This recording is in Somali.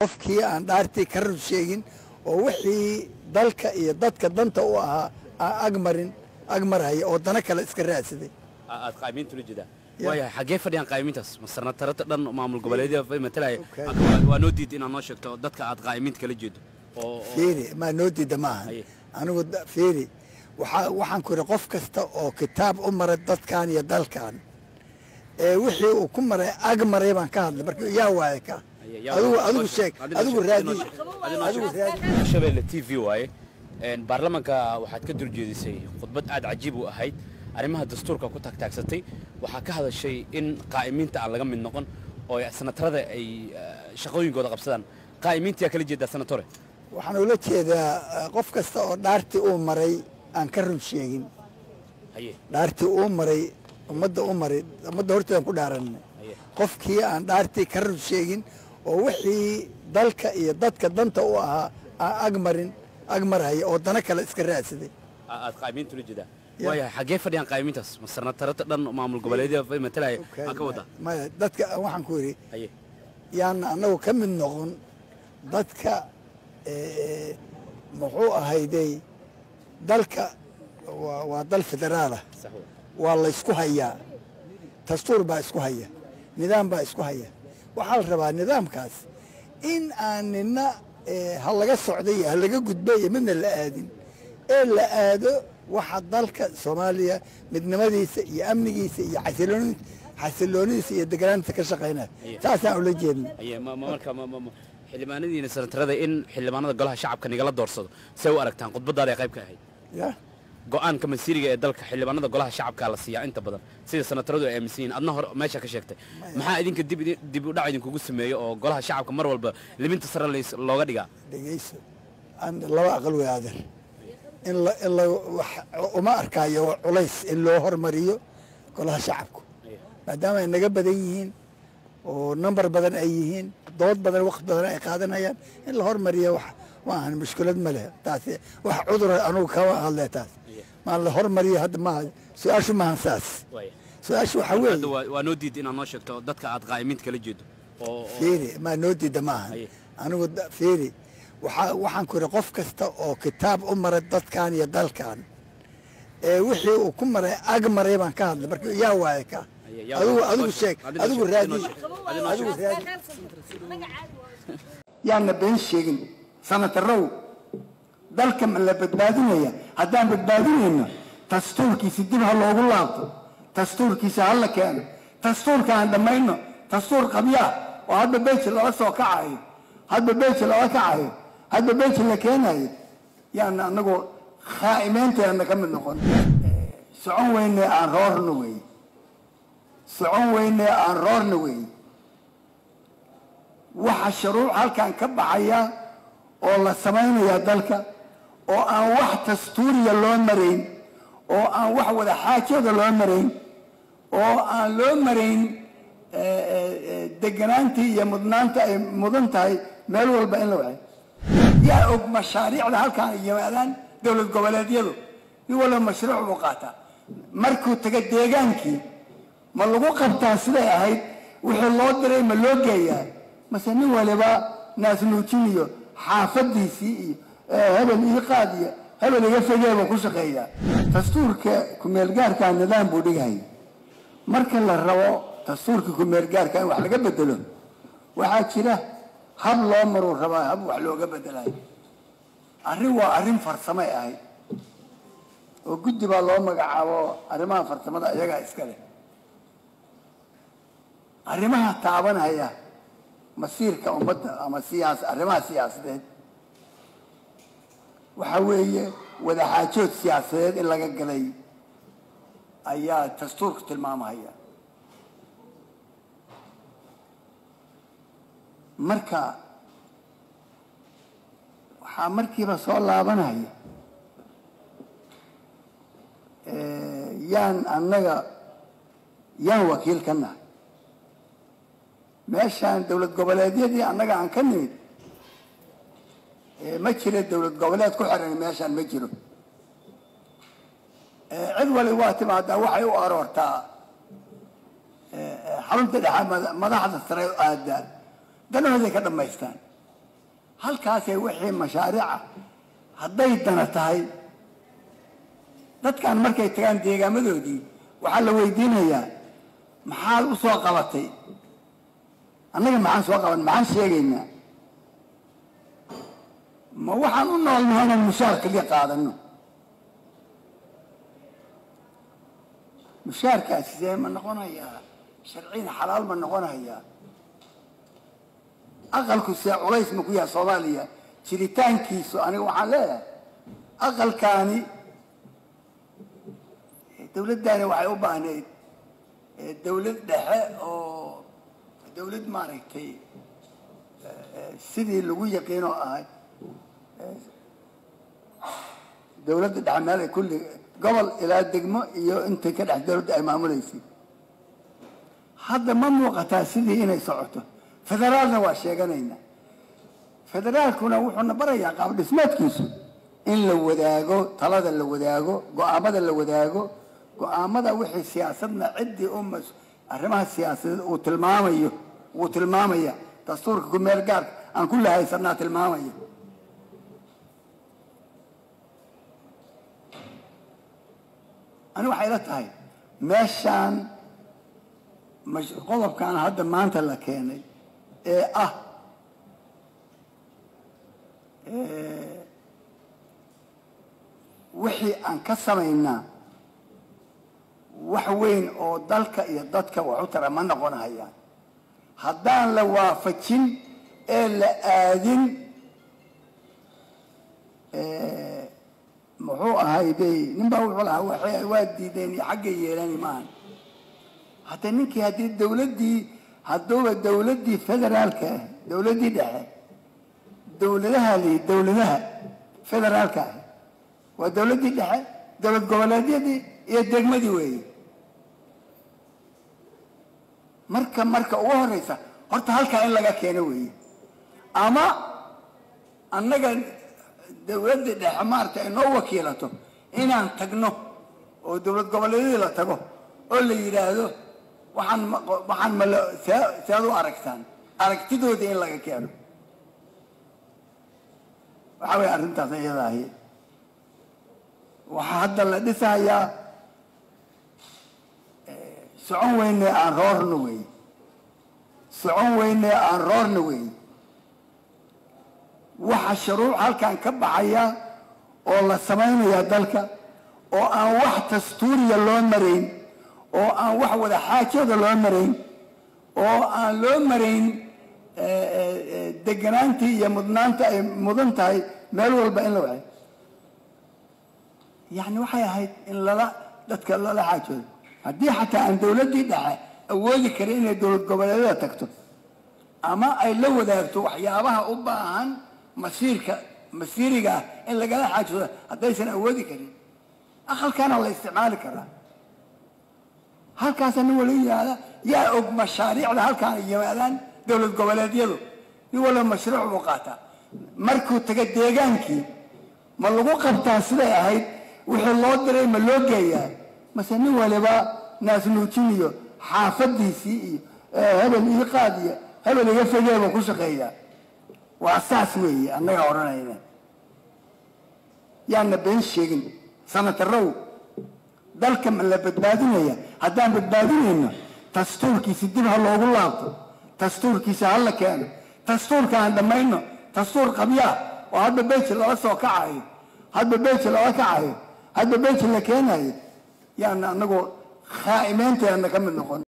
qofkii aan dhaartii ka run sheegin oo wixii dalka iyo dadka danta u ahaa aan agmarin agmarhaya oo dana kale iska raadsaday aad qaayimiinta ula jeedaa Ya. waayahay xaggee fadhiyaan qaayimiintaas masarnatarata dhan maamul goboleedyada matalaya Okay. waa noo diid inaad noo sheegto dadka aad qaayimiinta kala jeedo oo oo- fiiri maa noo diida maaha Haye. anigu da- fiiri waxaa waxaan ku yidhi qof kasta oo kitaab u maray dadkan iyo dalkan ee wixii uu ku maray ag maray baan ka hadlay marka yaa waaye ka Haye, yaa adigu waa- adigu noo sheeg adina adigu sheeg, raadi adina sheeg, adina adigu sheeg. raadi shabeelle t v waaye Een, baarlamaanka waxaad ka durjeedisay khudbad aad cajiib u ahayd arrimaha dastuurka ku taagtaagsatay waxaa ka hadashay in qaa'imiinta aan laga mid noqon oo ay sanatarada ay eh, shaqooyinkooda qabsadaan qaa'imiinta yaa kala jeedaa sanatore waxaan ula jeedaa eh, qof kasta oo dhaartii uu maray aan ka run sheegin haye dhaartii uu maray ummadda u maray ummadda horteedan ku dhaaranay haye qofkii aan dhaartii ka run sheegin oo wixii dalka iyo dadka danta u ahaa aan agmarin agmarhaya oo dana kale iska raadsaday A- aad qaa'imiinta ula jeedaa Ya. waayahay xaggee fadhiyaan qaa'imiintaas masarnatarata dhan maamul goboleedyada matalaya aan ka wadaa maya dadka waxaan ku yidhi haye yaana annagu ka mid noqon dadka eh, muxuu ahayday dalka waa waa dal federaalah sax wey waa laysku hayaa dastuur baa isku haya nidaam baa isku haya waxaa la rabaa nidaamkaas in aan nina eh, ha laga socday iyo ha laga gudbay iyo midna la aadin ee la aado waxa dalka soomaaliya midnimadiisa iyo amnigiisa iyo xasilooni- xasiloonidiisa iyo deganaanta ka shaqaynaya Iya. saasaan ula jeedna haye ma ma- marka ma- ma- ma- xildhibaanadiina sanatarada in xildhibaanada golaha shacabka nigala doorsado say u aragtaan khudbadaada ay qayb ka ahayd ya go-aanka masiiriga ee dalka xildhibaanada golaha shacabka la siiyaa inta badan sida sanataradu ay aaminsan yihiin adna hor meesha ka sheegtay maxaa idinka dib idin- dib u dhac idinkugu sameeyo oo golaha shacabka mar walba liminta sare lays- looga dhigaa dhegeyso aan laba aqal wey adeer in la in la wax- uma arkaayo culays in loo hormariyo golaha shacabku maadaama ay naga badan yihiin oo nambar badan ay yihiin dood badan waqti badan ay qaadanayaan in la hormariyo wax ma ahan mushkilad ma leh taasi wax cudura anugu kama hadle taas maa la hormariyo hadda maaha su-aashu maahan saas Waaya. su-aashu waxaa hadda weeye waa waa noo diid inaad noo sheegto dadka aad qaa'imiinta kala jeedo oo oo- fiiri maa noo diida maaha Haye. anigu da- fiiri waxaa waxaan ku yidhi qof kasta oo kitaab u maray dadkan iyo dalkan ee wixii uu ku maray ag maray baan ka hadlay marka yaa waaye ka Haye, yaa adigu waa- adigu noo sheeg sheeg, adina adigu sheeg, raadi adina sheeg, adina adigu sheeg. raadi yaana been sheegin sanatarow dalka ma la badbaadinaya haddaan badbaadinayno dastuurkiisa dib ha loogu laabto dastuurkiisa ha la keeno dastuurka aan dhammayno dastuur qabyaa oo hadba beji lala soo kacayo hadba beji lala kacayo hadba beji la keenayo yaana anagoo khaa'imeynteena ka mid noqon socon weyne aan roorno wey socon weyne aan roorno wey waxa shuruuc halkan ka baxaya oo la samaynaya dalka oo aan wax dastuuriya loo marayn oo aan wax wada xaajada loo marayn oo aan loo marayn eh, eh, eh, deganaantii iyo mudnaanta ay mudan tahay meel walba in la waay yaa og mashaariicda halkan ay yimaadaan dowlad goboleedyadu nin walba mashruuc buu qaataa markuu taga deegaankii ma lagu qabtaa siday ahayd wixii loo diray ma loo geeyaa mase nin waliba naasnuujin iyo xaafadiisii iyo eh, hebel ii qaad iyo hebel iga fogee buu ku shaqeeyaa dastuurka kumeelgaarkaa nidaam buu dhighay marka la rabo dastuurka kumeelgaarka in wax laga bedelo waxaa jira hab loo maruu rabaa hab wax looga bedelayo arrin waa arrin farsamay ahayd oo guddi baa loo magacaabo arrimaha farsamada iyagaa iska leh arrimaha taabanaya masiirka ummadda ama siyaas arrimaha siyaasadeed waxaa weeye wadaxaajood siyaasadeed in laga galay ayaa dastuurku tilmaamahaya marka waxaa markiiba soo laabanaya eh, yaan annaga yaan wakiil ka nahay meeshaan dowlad goboleedyadii annaga aan ka nimid eh, ma jiro dowlad goboleed ku xiran meeshaan ma jiro Eh, cid wali waa timaadaa waxay u aroortaa eh, eh, xarunta dhexe mada- madaxda sare u aadaan danahooday ka dhammaystaan halkaasay wixii mashaariica hadday dana tahay dadkan markay tagaan deegaamadoodii waxaa la weydiinayaa maxaad u soo qabatay annaga maxaan soo qaban maxaan sheegaynaa ma waxaan u noolnahay inaan mushaar kaliya qaadano mushaarkaasi see ma noqonayaa sharciyan xalaal ma noqonayaa aqalku see culays ma ku yahay soomaaliya jiritaankiisu aniga waxaan leeyahay aqalkaani dawladdaani waxay u baahnayd dawlad dhexe oo dawlad maaragtay sidii lagu yaqiinoo ahay dawladda dhexe meel ay kulli gobol ilaa degmo iyo intay ka dhex dawladda ay maamuleysay hadda ma muuqataa sidii inay socoto federaalna waa sheeganaynaa federaalkuna wuxuuna barayaa qaab dhismeedkiisu in la wadaago talada la wadaago go-aamada la wadaago go-aamada wixii siyaasadna ciddii u mas arrimaha siyaasadeed uu tilmaamayo wuu tilmaamaya dastuurka ku meel gaarka aan ku lahaysanaa tilmaamaya ani waxay la tahay meeshaan qodobkan hadda maanta la keenay ee ah wixii aan ka samaynaa wax weyn oo dalka iyo dadka wax u tara ma noqon hayaan haddaan la waafajin ee la aadin muxuu ahay bay nin baa wuxuu lahaa waxay waa diideen iyo xagga yeelani maahan hadda ninkii haddii dawladdii hadduuba dawladdii federaalka ah dawladdii dhexe dawladaha li dawladaha federaalka ah waa dawladdii dhexe dowlad goboleedyadii iyo degmadii weeye marka marka ugu horeysa horta halkaa in laga keeno weeye ama annaga dawladda dhexe maarata ay noo wakiilato inaan tagno oo dowlad goboleedyadii la tago oo la yidhaahdo waxaan waxaan mal see sead u aragtaan aragtidoodii in laga keeno waxaa weeye arrintaas iyada ahi waxaa hadda la dhisahayaa socon weyne aan roorna wey socon weyne aan roorna wey waxa shuruuc halkan ka baxaya oo la samaynaya dalka oo aan wax dastuuriya loo marayn oo aan wax wada xaajada loo marayn oo aan loo marayn deganaantii iyo mudnaanta ay mudan tahay meel walba in la waay yani waxay ahayd in lala dadka lala xaajoodo haddii xataa aan dawladdii dhexe awoodi karin inay dowlad goboleedyada tagto ama ay la wadaagto waxyaabaha u baahan masiirka masiiriga ah in lagala xaajoodo haddaysan awoodi karin aqalkaana la isticmaali karaa halkaasa nin wala yimaada yaa og mashaariicda halkaan ay yimaadaan dowlad goboleedyadu nin walba mashruuc buu qaataa markuu taga deegaankii ma lagu qabtaa siday ahayd wixii loo diray ma loo geeyaa mase nin waliba naasnuujin iyo xaafadiisii iyo hebel ii qaad iyo hebel iga fogee buu ku shaqeeyaa waa saas weeye annagaa odhanayna yaana been sheegin sanatarow dalka ma la badbaadinaya haddaan badbaadinayno dastuurkiisi dib ha loogu laabto dastuurkiisa ha la keeno dastuurka aan dhammayno dastuur qabyaa oo hadba beji lala soo kacayo hadba beji lala kacayo hadba beji la keenayo yaana anagoo khaa'imeynteena ka mid noqon